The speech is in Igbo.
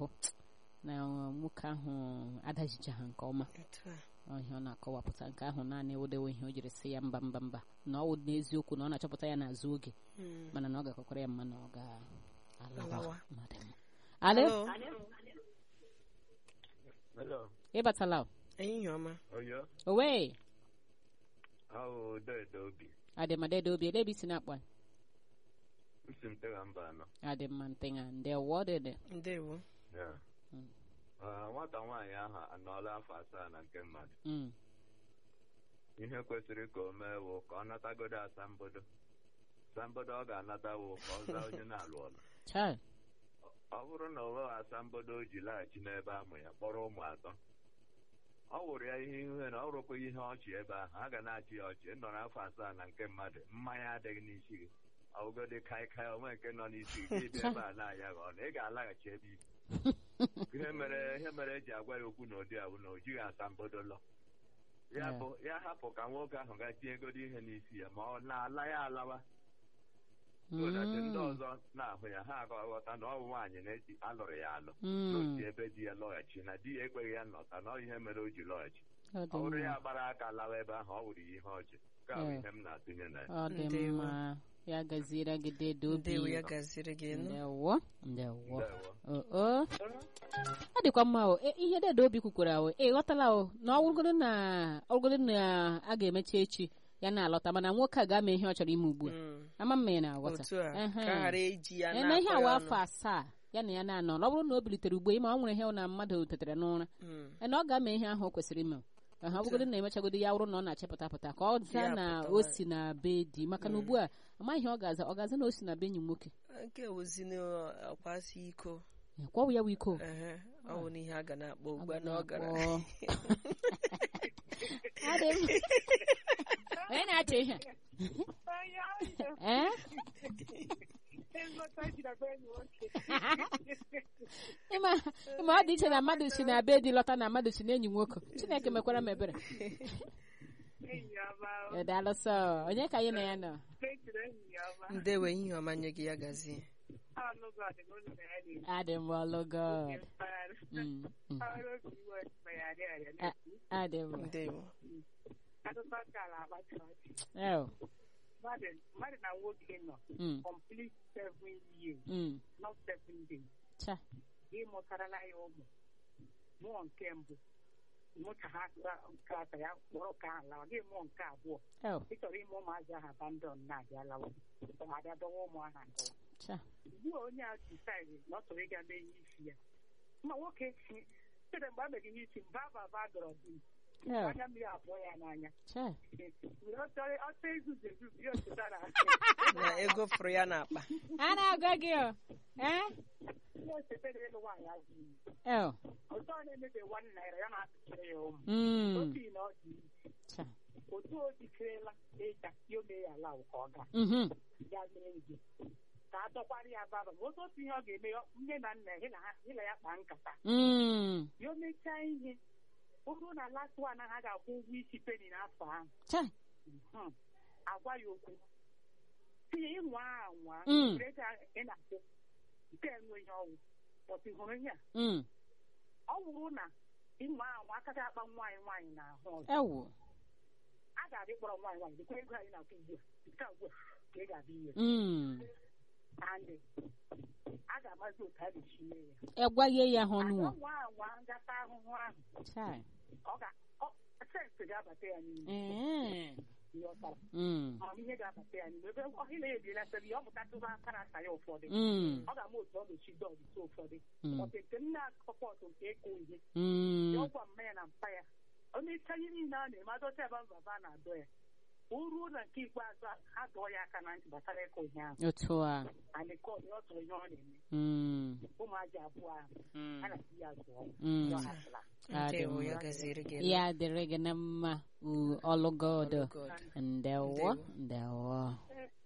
ahụ na nwoke ahụ adajicha ha nke ọma Etu a. ọhịa ọ na-akọwapụta nke ahụ naanị ewodewo ihe o jiri sị ya mba mba mba na ọ wụ n'eziokwu na ọ na-achọpụta ya n'azụ oge Mm. mana na ọ ga-akọkwara ya mma na ọ ga-alawa Alawa. mmadụ mma. alo Hello. Hello. ịbatala o? ehihie ọma Oyo. owe Ahụ Dedo Obi. adịmadede obi ele ebe isi na-akpa Usi m tega mba anọ. adịmma ntịnya ndewo dịdị ndewo Ya. Mm. Ah, Nwata nwaanyị ahụ anọọla afọ asaa na nke mmadụ. Mm, Ihe kwesịrị ka o mee wụ ka ọ natagodo asambodo. Asambodo ọ ga-anata wụ ka ọ zaa onye na-alụ ọlụ. chai Ọ bụrụ na o nweghị asambodo o ji laghachi n'ebe amụ ya kpọrọ ụmụ atọ. Ọ wụrụ ya ihe ihu na ọ wụrụkwa ihe ọchị ebe ahụ a ga na-achị ya ọchị nọ n'afọ asaa na nke mmadụ mmanya adịghị n'isi gị ọbụgodị kaikai onwe nke nọ n'isi gị gị bịa ebe a na-aya gị ọnụ ị ga-alaghachi ebe ibi ihe mere ihe mere eji agwa ya okwu n'ụdị a bụ na o jighị asambodo lọ ya Yeah. bụ ya hapụ ka nwoke ahụ ga tie egodo ihe n'isi ya ma ọ na-ala ya alawa so that ndị Mm, ọzọ na-ahụ ya ha aghọta na ọ bụ nwaanyị na-eji alụrụ ya alụ mm, n'otu ebe di ya lọghachi na di ya ekweghị ya nnọta na ọ ihe mere o ji lọghachi ọ ọ dị bụrụ mma. ya gbara aka lawa ebe ahụ ọ wụrụ ya ihe ọchị nke a bụ Yeah. ihe m na-atụnye na ya ọ dị Ndewo. mma ya gaziere gị dede obi ndewo ya gaziri gị nụ ndewo ndewo Ndewo. oo ọ dịkwa mma o E, ihe dede obi kwukwara o ị ghọtala o na ọwụrụgodo na ọwụrụgodo na a ga-emechi echi ya na-alọta mana nwoke a ga-ama ihe ọ chọrọ ime ugbu a Mm. ama mma ya na-aghọta otu a Ehe. ka ghara eji ya eme ihe na-akọ awa ya afọ ọnụ. asaa ya na ya na-anọ ọ bụrụ na o bilitere ugbo ịma ọ nwere ihe na mmadụ tetere n'ụra Mm. na ọ ga-ama ihe ahụ o kwesịrị ime ha ọ bụgodo na emechagodi ya wụrụ na ọ na-achịpụta pụta ka ọ zaa Ya na pụtawa. o si na be di maka na ugbu a amaghị ihe ọ ga-aza ọ ga-aza na o si na be enyi m nwoke nke ozi n'ọkwasị iko Ya, kwa ọ bụ ya bụ iko ehe ọ bụ n'ihe a ga na-akpọ ugbu a na ọ gara Akpọ. Adị m. onye na-achọ ihe ee ịma ịma ọ dị iche na mmadụ si na be di lọta na mmadụ si na enyi nwoke chineke mekwara m ebere Ya daalụ sọ onye ka anyị na ya nọ ndewo ehihie ọma nye gị ya gazie adị m ọlụgọ Mm, mm. A- adị m ndewo Ew. mmadụ na nwoke nọ Mm, complete seven years mm. not seven days Cha. ịmụtarala ya ụmụ mụọ nke mbụ mụcha ha nke atọ ya kpọrọ ka ha lawa gị mụọ nke abụọ Ew. ị chọrọ ime ụmụazị ahụ abandon na-abịa lawa abịa dọwa ụmụ ahụ adọwa Cha. ugbu a onye a disaidi na ọ chọrọ ịga mee ihe isi ya ma nwoke chere mgbe a mere ihe isi mba baba dọrọ di Ew. anya mmiri abụọ ya n'anya Cha. ọchọ izuzu ezuzu ya ochetara na ego fụrụ ya n'akpa a na-agwa gị o ee ya ochetara ịlụ nwaanyị azụ iyi Ew. ọzọ na-emebe nwanne naira ya na-atụchara ya ụmụ Mm. otu na ọ dị isi Cha. otu o jikerela ịga ya ome ya ala ka ọ gaa Mhm. ya mere nje ka a dọkwara ya baba ma otu otu ihe ọ ga-eme ya- nne na nna ya na ha ịla ya kpaa nkata Mm. ya o mechaa ihe ọ bụrụ na last one ahụ a ga-akwụ ụgwọ isi peni n'afọ ahụ Cha. mhm, agwa ya okwu tinye ịnwa anwa Mm. ego ị na-akwụ nke enwe ihe ọgwụ pọtụ hụrụ ihe a Mm. ọ bụrụ na ịnwa anwa aka ga-akpa nwaanyị nwaanyị n'ahụ ọzọ Ewu. a ga-abịa ịkpọrọ nwaanyị nwaanyị dịkwa ego anyị na-akwụ ugbu a nke a ugbu a ka ị ga-abịa ihe Mm. andị a ga-amazi otu a ga-esi mee ya Egwaghị ya ha ọnụ Ada o. nwa anwa ngata ahụhụ ahụ Cha. ọ ga ọ- sensị ga-abata ya n'ime Ee. ihe ọ tara Mm. amamihe ga-abata ya n'ime ebe ọ na ebiela sebe ya ọ mụtatụba aka na asa ya ụfọdụ Mm. ọ ga-ama otu ọ ga-esi dọọ ọdịtụ ụfọdụ Mm. ọtụ nke m na-akọpọtụ nke ịkụ ihe Mm. ya ọgwa mma ya na mpa ya ọ na-echa ihe niile a na-eme adọcha ebe mbaba na-adọ ya o ruo na nke ikpeazụ a, ha dọọ ya aka na ntị gbasara ịkụ ihe ahụ Otu a. anịkọd ọ tụrụ ihe ọ na-eme Mm. ụmụaji abụọ ahụ Mm. a na-ati ya zụọ Mm. ya ọ hapụla Adị ndewo ya mma. gaziere gị Ya dịrị gị na mma u ọlụgodo. God. Ndewo. Ndewo. Ndewo.